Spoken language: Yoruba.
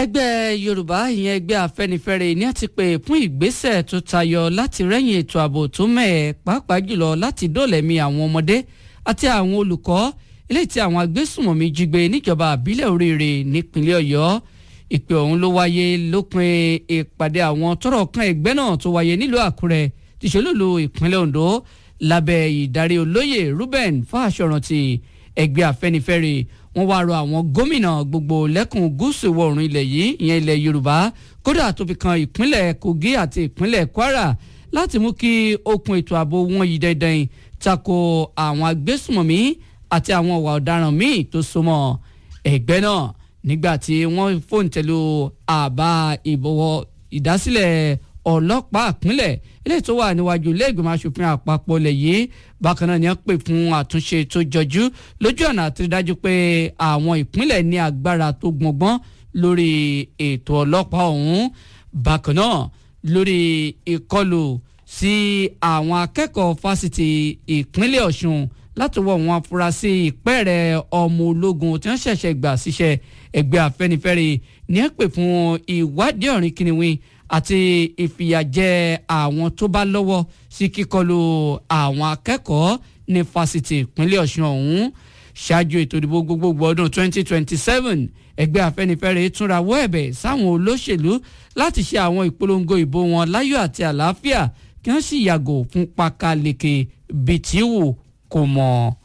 ẹgbẹ́ yorùbá ìyẹn ẹgbẹ́ afẹ́nifẹ́re ní àti pé fún ìgbésẹ̀ tó tayọ láti rẹ́yìn ètò ààbò tó mẹ́ẹ̀ pàápàá jùlọ láti dóòlẹ̀mí àwọn ọmọdé àti àwọn olùkọ́ eléyìí tí àwọn agbésùmọ̀mí jí gbé níjọba àbílẹ̀ oríire nípínlẹ̀ ọ̀yọ́ ìpè ọ̀hún ló wáyé lópin ìpàdé àwọn tọ́rọ̀ kan ẹgbẹ́ náà tó wáyé nílùú àkúrẹ́ tìṣolólu ìpínlẹ̀ ondo lábẹ́ ìdarí olóyè ruben fáṣọrántì ẹgbẹ́ afẹ́nifẹ́re wọ́n wá rọ àwọn gómìnà gbogbo lẹ́kùn gúúsù ìwọ̀ oòrùn ilẹ̀ yìí ìyẹn ilẹ̀ yorùbá kódà tó fi kan ìpínlẹ̀ kogi àti ìpínlẹ̀ kwara láti mú kí okùn ètò ààbò wọn yìí dandan tako àwọn agbésùmọ̀mí àti àwọn ọ̀wà ọ̀daràn míì tó so mọ́ ẹgbẹ́ náà nígbà tí wọ́n fòǹtẹ̀lù àbá ìbọ̀wọ̀ ìdásílẹ̀ ọlọ́pàá ìpínlẹ̀ eléyìí tó wà níwájú ilé ìgbìmọ̀ asòfin àpapọ̀ lẹ̀ yìí bákan náà ni wọ́n pè fún àtúnṣe tó jọjú lójú ọ̀nà àti dájú pé àwọn ìpínlẹ̀ ní agbára tó gbọ̀ngbọ́n lórí ètò ọlọ́pàá ọ̀hún bákan náà lórí ìkọlù sí àwọn akẹ́kọ̀ọ́ fásitì ìpínlẹ̀ ọ̀ṣun láti wọ àwọn afurasí ìpẹ́ẹ̀rẹ̀ ọmọ ológun tí wọ́n ṣẹ̀ṣẹ̀ gbà síṣẹ́ ẹgbẹ́ afẹ́nifẹ́re ní ẹ̀ pè fún ìwádìí ọ̀rìn kìnìún àti ìfìyàjẹ àwọn tó bá lọ́wọ́ sí kíkọlù àwọn akẹ́kọ̀ọ́ ní fásitì ìpínlẹ̀ ọ̀ṣun ọ̀hún ṣáájú ètò ìdìbò gbogbogbò ọdún 2027 ẹgbẹ́ afẹ́nifẹ́re túnra wọ́ ẹ̀bẹ̀ sáwọn olóṣèlú láti ṣe àwọn ìpolongo ìbò wọn láyọ̀ àti àlàáfíà kí wọ́n sì yàgò fún pákáleke bìtíwù kò mọ̀.